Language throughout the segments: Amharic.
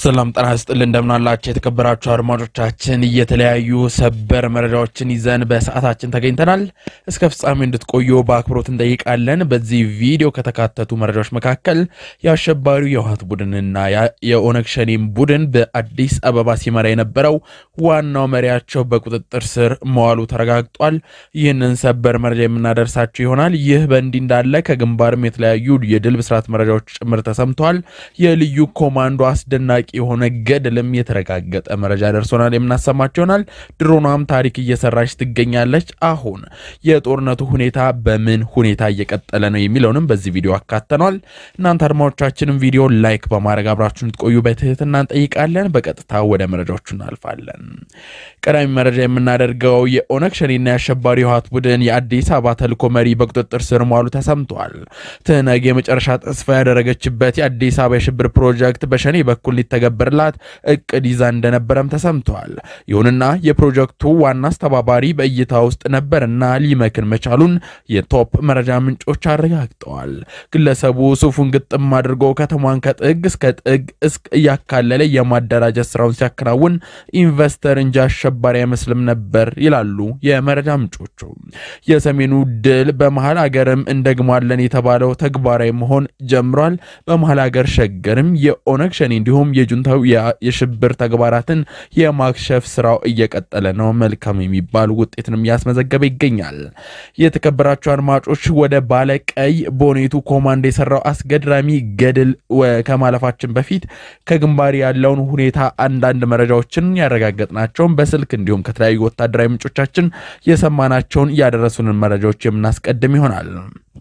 ሰላም ጤና ይስጥልን እንደምናላችሁ የተከበራችሁ አድማጮቻችን፣ የተለያዩ ሰበር መረጃዎችን ይዘን በሰዓታችን ተገኝተናል። እስከ ፍጻሜ እንድትቆዩ በአክብሮት እንጠይቃለን። በዚህ ቪዲዮ ከተካተቱ መረጃዎች መካከል የአሸባሪው የህወሓት ቡድንና የኦነግ ሸኔም ቡድን በአዲስ አበባ ሲመራ የነበረው ዋናው መሪያቸው በቁጥጥር ስር መዋሉ ተረጋግጧል። ይህንን ሰበር መረጃ የምናደርሳችሁ ይሆናል። ይህ በእንዲህ እንዳለ ከግንባርም የተለያዩ የድል ብስራት መረጃዎች ጭምር ተሰምተዋል። የልዩ ኮማንዶ አስደናቂ የሆነ ገድልም የተረጋገጠ መረጃ ደርሶናል፣ የምናሰማቸው ይሆናል። ድሮኗም ታሪክ እየሰራች ትገኛለች። አሁን የጦርነቱ ሁኔታ በምን ሁኔታ እየቀጠለ ነው የሚለውንም በዚህ ቪዲዮ አካተኗል። እናንተ አድማጮቻችንም ቪዲዮ ላይክ በማድረግ አብራችሁን እንድትቆዩ በትህትና እንጠይቃለን። በቀጥታ ወደ መረጃዎቹ እናልፋለን። ቀዳሚ መረጃ የምናደርገው የኦነግ ሸኔና የአሸባሪ ህወሓት ቡድን የአዲስ አበባ ተልዕኮ መሪ በቁጥጥር ስር መዋሉ ተሰምቷል። ትህነግ የመጨረሻ ተስፋ ያደረገችበት የአዲስ አበባ የሽብር ፕሮጀክት በሸኔ በኩል ሊተገበርላት እቅድ ይዛ እንደነበረም ተሰምቷል። ይሁንና የፕሮጀክቱ ዋና አስተባባሪ በእይታ ውስጥ ነበርና ሊመክን መቻሉን የቶፕ መረጃ ምንጮች አረጋግጠዋል። ግለሰቡ ሱፉን ግጥም አድርጎ ከተማን ከጥግ እስከ ጥግ እያካለለ የማደራጀት ስራውን ሲያከናውን ኢንቨስተር እንጂ አሸባሪ አይመስልም ነበር ይላሉ የመረጃ ምንጮቹ። የሰሜኑ ድል በመሀል ሀገርም እንደግሟለን የተባለው ተግባራዊ መሆን ጀምሯል። በመሀል ሀገር ሸገርም የኦነግ ሸኔ እንዲሁም የጁንታው የሽብር ተግባራትን የማክሸፍ ስራው እየቀጠለ ነው። መልካም የሚባል ውጤትንም እያስመዘገበ ይገኛል። የተከበራቸው አድማጮች ወደ ባለቀይ ቦኔቱ ኮማንዶ የሰራው አስገድራሚ ገድል ከማለፋችን በፊት ከግንባር ያለውን ሁኔታ አንዳንድ መረጃዎችን ያረጋገጥናቸውን በስልክ እንዲሁም ከተለያዩ ወታደራዊ ምንጮቻችን የሰማናቸውን ያደረሱንን መረጃዎች የምናስቀድም ይሆናል።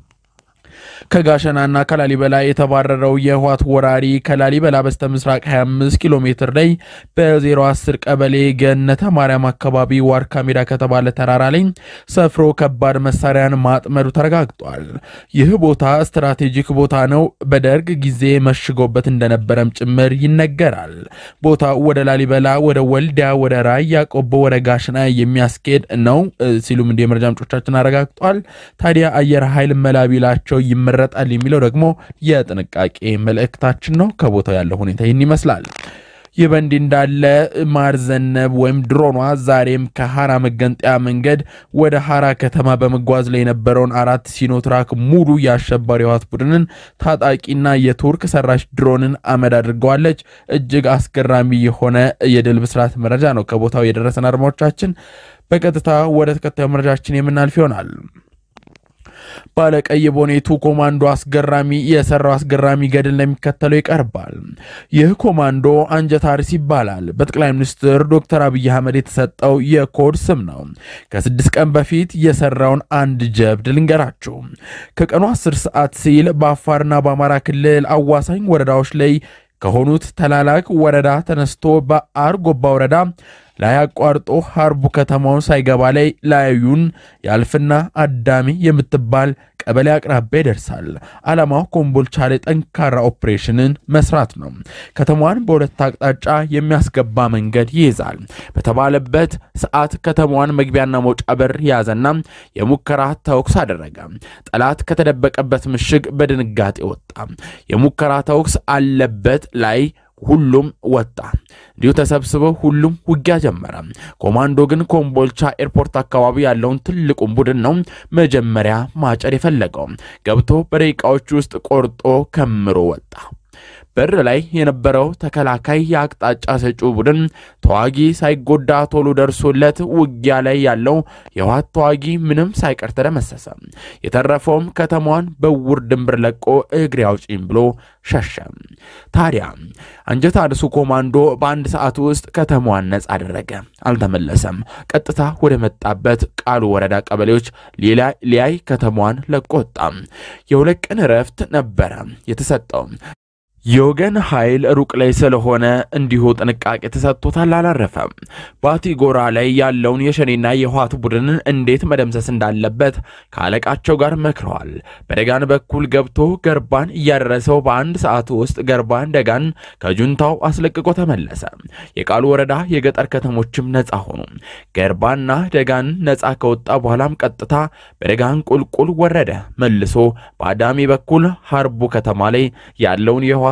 ከጋሸናና ከላሊበላ የተባረረው የህወሓት ወራሪ ከላሊበላ በስተ ምስራቅ 25 ኪሎ ሜትር ላይ በ010 ቀበሌ ገነተ ማርያም አካባቢ ዋርካ ሜዳ ከተባለ ተራራ ላይ ሰፍሮ ከባድ መሳሪያን ማጥመዱ ተረጋግጧል። ይህ ቦታ ስትራቴጂክ ቦታ ነው። በደርግ ጊዜ መሽጎበት እንደነበረም ጭምር ይነገራል። ቦታው ወደ ላሊበላ፣ ወደ ወልዲያ፣ ወደ ራያ ቆቦ፣ ወደ ጋሸና የሚያስኬድ ነው ሲሉም እንዲህ የመረጃ ምንጮቻችን አረጋግጧል። ታዲያ አየር ኃይል መላቢላቸው ይመረጣል የሚለው ደግሞ የጥንቃቄ መልእክታችን ነው። ከቦታው ያለው ሁኔታ ይህን ይመስላል። ይህ በእንዲህ እንዳለ ማር ዘነብ ወይም ድሮኗ ዛሬም ከሐራ መገንጠያ መንገድ ወደ ሐራ ከተማ በመጓዝ ላይ የነበረውን አራት ሲኖትራክ ሙሉ የአሸባሪ ህወሓት ቡድንን ታጣቂና የቱርክ ሰራሽ ድሮንን አመድ አድርገዋለች። እጅግ አስገራሚ የሆነ የድል ብስራት መረጃ ነው ከቦታው የደረሰን አድማጮቻችን። በቀጥታ ወደ ተከታዩ መረጃችን የምናልፍ ይሆናል። ባለቀይ ቦኔቱ ኮማንዶ አስገራሚ የሰራው አስገራሚ ገድል እንደሚከተለው ይቀርባል። ይህ ኮማንዶ አንጀት አርስ ይባላል። በጠቅላይ ሚኒስትር ዶክተር አብይ አህመድ የተሰጠው የኮድ ስም ነው። ከስድስት ቀን በፊት የሰራውን አንድ ጀብድ ልንገራችሁ። ከቀኑ 10 ሰዓት ሲል በአፋርና በአማራ ክልል አዋሳኝ ወረዳዎች ላይ ከሆኑት ተላላክ ወረዳ ተነስቶ በአርጎባ ወረዳ ላይ አቋርጦ ሀርቡ ከተማውን ሳይገባ ላይ ላዩን ያልፍና አዳሚ የምትባል ቀበሌ አቅራቢያ ይደርሳል። ዓላማው ኮምቦልቻ ላይ ጠንካራ ኦፕሬሽንን መስራት ነው። ከተማዋን በሁለት አቅጣጫ የሚያስገባ መንገድ ይይዛል። በተባለበት ሰዓት ከተማዋን መግቢያና መውጫ በር ያዘና የሙከራ ተኩስ አደረገ። ጠላት ከተደበቀበት ምሽግ በድንጋጤ ወጣ። የሙከራ ተኩስ አለበት ላይ ሁሉም ወጣ። እንዲሁ ተሰብስበው ሁሉም ውጊያ ጀመረ። ኮማንዶ ግን ኮምቦልቻ ኤርፖርት አካባቢ ያለውን ትልቁን ቡድን ነው መጀመሪያ ማጨር የፈለገው። ገብቶ በደቂቃዎች ውስጥ ቆርጦ ከምሮ ወጣ። በር ላይ የነበረው ተከላካይ የአቅጣጫ ሰጪው ቡድን ተዋጊ ሳይጎዳ ቶሎ ደርሶለት ውጊያ ላይ ያለው የህወሓት ተዋጊ ምንም ሳይቀር ተደመሰሰ። የተረፈውም ከተማዋን በውር ድንብር ለቆ እግሬ አውጪኝ ብሎ ሸሸ። ታዲያ አንጀት አድሱ ኮማንዶ በአንድ ሰዓት ውስጥ ከተማዋን ነጻ አደረገ። አልተመለሰም። ቀጥታ ወደ መጣበት ቃሉ ወረዳ ቀበሌዎች ሊያይ ከተማዋን ለቆ ወጣ። የሁለት ቀን እረፍት ነበረ የተሰጠው። የወገን ኃይል ሩቅ ላይ ስለሆነ እንዲሁ ጥንቃቄ ተሰጥቶታል። አላረፈም። ባቲ ጎራ ላይ ያለውን የሸኔና የህወሓት ቡድንን እንዴት መደምሰስ እንዳለበት ከአለቃቸው ጋር መክረዋል። በደጋን በኩል ገብቶ ገርባን እያደረሰው በአንድ ሰዓት ውስጥ ገርባን ደጋን ከጁንታው አስለቅቆ ተመለሰ። የቃሉ ወረዳ የገጠር ከተሞችም ነፃ ሆኑ። ገርባና ደጋን ነፃ ከወጣ በኋላም ቀጥታ በደጋን ቁልቁል ወረደ። መልሶ በአዳሚ በኩል ሀርቡ ከተማ ላይ ያለውን የህወሓት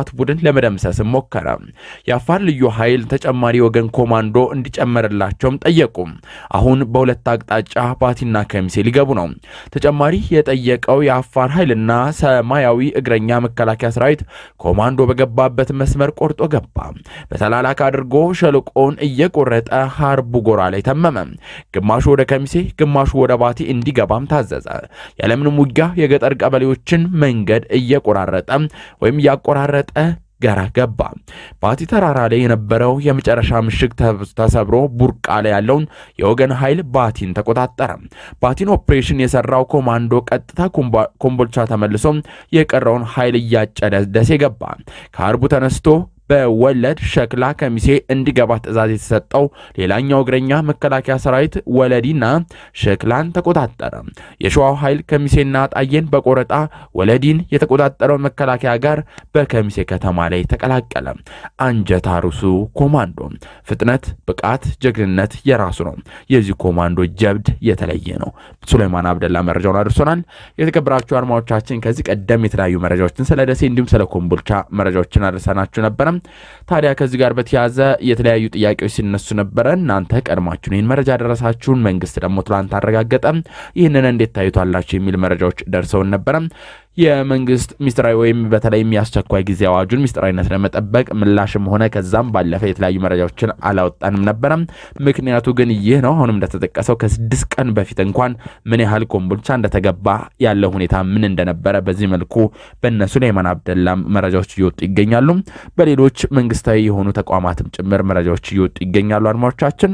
የህወሓት ቡድን ለመደምሰስም ሞከረ። የአፋር ልዩ ኃይል ተጨማሪ ወገን ኮማንዶ እንዲጨመርላቸውም ጠየቁ። አሁን በሁለት አቅጣጫ ባቲና ከሚሴ ሊገቡ ነው። ተጨማሪ የጠየቀው የአፋር ኃይልና ሰማያዊ እግረኛ መከላከያ ሰራዊት ኮማንዶ በገባበት መስመር ቆርጦ ገባ። በተላላክ አድርጎ ሸለቆውን እየቆረጠ ሀርቡ ጎራ ላይ ተመመ። ግማሹ ወደ ከሚሴ፣ ግማሹ ወደ ባቲ እንዲገባም ታዘዘ። ያለምንም ውጊያ የገጠር ቀበሌዎችን መንገድ እየቆራረጠ ወይም እያቆራረጠ ጋራ ገባ። ባቲ ተራራ ላይ የነበረው የመጨረሻ ምሽግ ተሰብሮ ቡርቃ ላይ ያለውን የወገን ኃይል ባቲን ተቆጣጠረ። ባቲን ኦፕሬሽን የሰራው ኮማንዶ ቀጥታ ኮምቦልቻ ተመልሶ የቀረውን ኃይል እያጨደ ደሴ ገባ። ከሀርቡ ተነስቶ በወለድ ሸክላ ከሚሴ እንዲገባ ትዕዛዝ የተሰጠው ሌላኛው እግረኛ መከላከያ ሰራዊት ወለዲና ሸክላን ተቆጣጠረ። የሸዋው ኃይል ከሚሴና ጣዬን በቆረጣ ወለዲን የተቆጣጠረው መከላከያ ጋር በከሚሴ ከተማ ላይ ተቀላቀለ። አንጀት አርሱ ኮማንዶ ፍጥነት፣ ብቃት፣ ጀግንነት የራሱ ነው። የዚህ ኮማንዶ ጀብድ የተለየ ነው። ሱሌማን አብደላ መረጃውን አድርሶናል። የተከበራችሁ አድማጮቻችን ከዚህ ቀደም የተለያዩ መረጃዎችን ስለ ደሴ እንዲሁም ስለ ኮምቦልቻ መረጃዎችን አድርሰናችሁ ነበረ። ታዲያ ከዚህ ጋር በተያያዘ የተለያዩ ጥያቄዎች ሲነሱ ነበረ። እናንተ ቀድማችሁን ይህን መረጃ ደረሳችሁን፣ መንግስት ደግሞ ትላንት አረጋገጠ። ይህንን እንዴት ታዩታላችሁ የሚል መረጃዎች ደርሰውን ነበረ። የመንግስት ሚስጥራዊ ወይም በተለይም የአስቸኳይ ጊዜ አዋጁን ሚስጥራዊነት ለመጠበቅ ምላሽም ሆነ ከዛም ባለፈ የተለያዩ መረጃዎችን አላወጣንም ነበረ። ምክንያቱ ግን ይህ ነው። አሁንም እንደተጠቀሰው ከስድስት ቀን በፊት እንኳን ምን ያህል ኮምቦልቻ እንደተገባ ያለው ሁኔታ ምን እንደነበረ በዚህ መልኩ በእነ ሱሌማን አብደላም መረጃዎች እየወጡ ይገኛሉ። በሌሎች መንግስታዊ የሆኑ ተቋማትም ጭምር መረጃዎች እየወጡ ይገኛሉ። አድማጮቻችን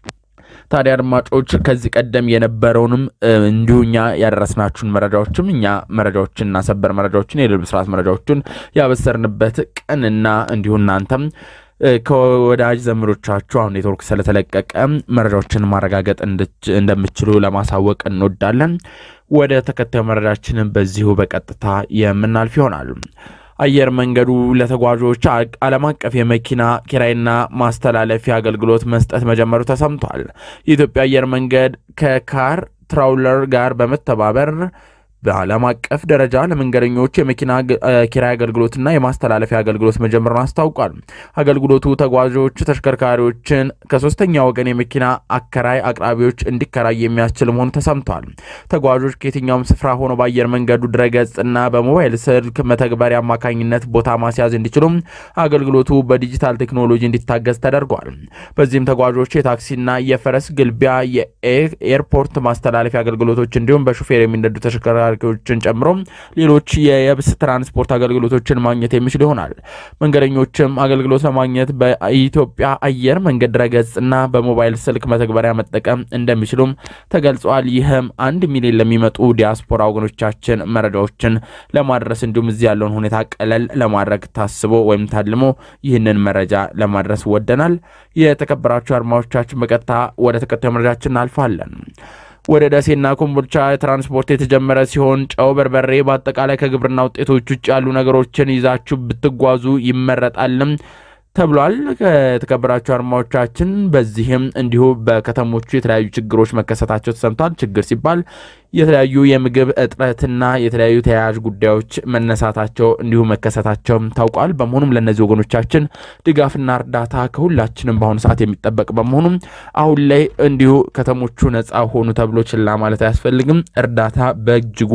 ታዲያ አድማጮች ከዚህ ቀደም የነበረውንም እንዲሁ እኛ ያደረስናችሁን መረጃዎችም እኛ መረጃዎችንና ሰበር መረጃዎችን የድል ብስራት መረጃዎችን ያበሰርንበት ቀንና እንዲሁ እናንተም ከወዳጅ ዘመዶቻችሁ አሁን ኔትወርክ ስለተለቀቀ መረጃዎችን ማረጋገጥ እንደምችሉ ለማሳወቅ እንወዳለን። ወደ ተከታዩ መረጃችንን በዚሁ በቀጥታ የምናልፍ ይሆናል። አየር መንገዱ ለተጓዦች ዓለም አቀፍ የመኪና ኪራይና ማስተላለፊያ አገልግሎት መስጠት መጀመሩ ተሰምቷል። የኢትዮጵያ አየር መንገድ ከካር ትራውለር ጋር በመተባበር በዓለም አቀፍ ደረጃ ለመንገደኞች የመኪና ኪራይ አገልግሎትና የማስተላለፊያ አገልግሎት መጀመሩን አስታውቋል። አገልግሎቱ ተጓዦች ተሽከርካሪዎችን ከሶስተኛ ወገን የመኪና አከራይ አቅራቢዎች እንዲከራይ የሚያስችል መሆኑ ተሰምቷል። ተጓዦች ከየትኛውም ስፍራ ሆኖ በአየር መንገዱ ድረገጽ እና በሞባይል ስልክ መተግበሪያ አማካኝነት ቦታ ማስያዝ እንዲችሉም አገልግሎቱ በዲጂታል ቴክኖሎጂ እንዲታገዝ ተደርጓል። በዚህም ተጓዦች የታክሲና የፈረስ ግልቢያ፣ የኤርፖርት ማስተላለፊያ አገልግሎቶች እንዲሁም በሹፌር የሚነዱ ተሽከርካሪ ተሽከርካሪዎችን ጨምሮ ሌሎች የየብስ ትራንስፖርት አገልግሎቶችን ማግኘት የሚችል ይሆናል። መንገደኞችም አገልግሎት ለማግኘት በኢትዮጵያ አየር መንገድ ድረገጽ እና በሞባይል ስልክ መተግበሪያ መጠቀም እንደሚችሉም ተገልጿል። ይህም አንድ ሚሊዮን ለሚመጡ ዲያስፖራ ወገኖቻችን መረጃዎችን ለማድረስ እንዲሁም እዚህ ያለውን ሁኔታ ቀለል ለማድረግ ታስቦ ወይም ታልሞ ይህንን መረጃ ለማድረስ ወደናል። የተከበራችሁ አድማጮቻችን በቀጥታ ወደ ተከታዩ መረጃችን እናልፋለን። ወደ ደሴና ኮምቦልቻ ትራንስፖርት የተጀመረ ሲሆን ጨው፣ በርበሬ፣ በአጠቃላይ ከግብርና ውጤቶች ውጭ ያሉ ነገሮችን ይዛችሁ ብትጓዙ ይመረጣልም ተብሏል። ከተከበራቸው አድማጮቻችን በዚህም እንዲሁ በከተሞቹ የተለያዩ ችግሮች መከሰታቸው ተሰምቷል። ችግር ሲባል የተለያዩ የምግብ እጥረትና የተለያዩ ተያያዥ ጉዳዮች መነሳታቸው እንዲሁ መከሰታቸው ታውቋል። በመሆኑም ለእነዚህ ወገኖቻችን ድጋፍና እርዳታ ከሁላችንም በአሁኑ ሰዓት የሚጠበቅ በመሆኑም አሁን ላይ እንዲሁ ከተሞቹ ነፃ ሆኑ ተብሎ ችላ ማለት አያስፈልግም። እርዳታ በእጅጉ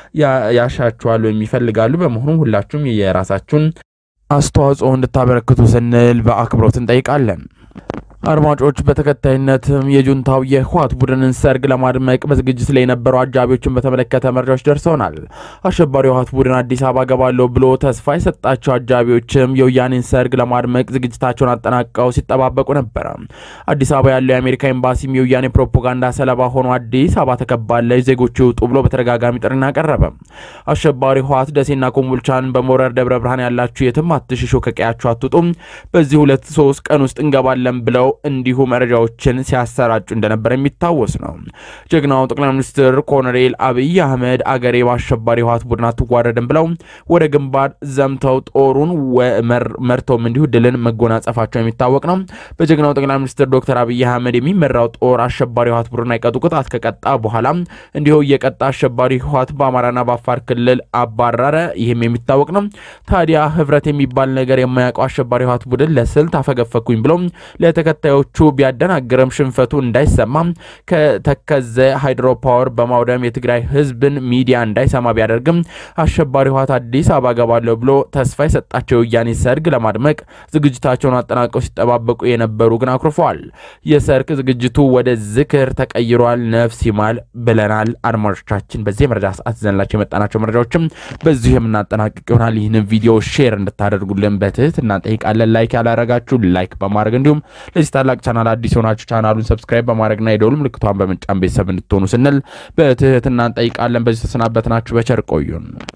ያሻቸዋል ወይም ይፈልጋሉ። በመሆኑም ሁላችሁም የራሳችሁን አስተዋጽኦ እንድታበረክቱ ስንል በአክብሮት እንጠይቃለን። አድማጮች በተከታይነትም የጁንታው የህወሓት ቡድንን ሰርግ ለማድመቅ በዝግጅት ላይ የነበሩ አጃቢዎችን በተመለከተ መረጃዎች ደርሰውናል። አሸባሪው የህወሓት ቡድን አዲስ አበባ ገባለሁ ብሎ ተስፋ የሰጣቸው አጃቢዎችም የወያኔን ሰርግ ለማድመቅ ዝግጅታቸውን አጠናቀው ሲጠባበቁ ነበረ። አዲስ አበባ ያለው የአሜሪካ ኤምባሲም የወያኔ ፕሮፓጋንዳ ሰለባ ሆኖ አዲስ አበባ ተከባለች፣ ዜጎች ይውጡ ብሎ በተደጋጋሚ ጥሪን አቀረበ። አሸባሪ ህወሓት ደሴና ኮምቦልቻን በመውረር ደብረ ብርሃን ያላችሁ የትም አትሽሹ፣ ከቀያችሁ አትውጡም፣ በዚህ ሁለት ሶስት ቀን ውስጥ እንገባለን ብለው እንዲሁ መረጃዎችን ሲያሰራጩ እንደነበር የሚታወስ ነው። ጀግናው ጠቅላይ ሚኒስትር ኮሎኔል አብይ አህመድ አገሬ በአሸባሪ ህወሓት ቡድን አትዋረድም ብለው ወደ ግንባር ዘምተው ጦሩን መርተውም እንዲሁ ድልን መጎናጸፋቸው የሚታወቅ ነው። በጀግናው ጠቅላይ ሚኒስትር ዶክተር አብይ አህመድ የሚመራው ጦር አሸባሪ ህወሓት ቡድን አይቀጡ ቅጣት ከቀጣ በኋላ እንዲሁ እየቀጣ አሸባሪ ህወሓት በአማራና በአፋር ክልል አባረረ። ይህም የሚታወቅ ነው። ታዲያ ህብረት የሚባል ነገር የማያውቀው አሸባሪ ህወሓት ቡድን ለስልት አፈገፈኩኝ ብሎ ለተከታዮቹ ቢያደናግርም ሽንፈቱ እንዳይሰማ ከተከዘ ሃይድሮ ፓወር በማውደም የትግራይ ህዝብን ሚዲያ እንዳይሰማ ቢያደርግም አሸባሪ ህወሓት አዲስ አበባ ገባለሁ ብሎ ተስፋ የሰጣቸው የወያኔ ሰርግ ለማድመቅ ዝግጅታቸውን አጠናቀው ሲጠባበቁ የነበሩ ግን አኩርፈዋል። የሰርግ ዝግጅቱ ወደ ዝክር ተቀይሯል። ነፍስ ይማል ብለናል። አድማጮቻችን በዚህ የመረጃ ሰዓት ዘንላቸው የመጣናቸው መረጃዎችም በዚሁ የምናጠናቅቅ ይሆናል። ይህንን ቪዲዮ ሼር እንድታደርጉልን በትህትና እንጠይቃለን። ላይክ ያላረጋችሁ ላይክ በማድረግ እንዲሁም ለዚህ ታላቅ ቻናል አዲስ የሆናችሁ ቻናሉን ሰብስክራይብ በማድረግና የደውል ምልክቷን በመጫን ቤተሰብ እንድትሆኑ ስንል በትህትና እንጠይቃለን። በዚህ ተሰናበትናችሁ። በቸር ቆዩን።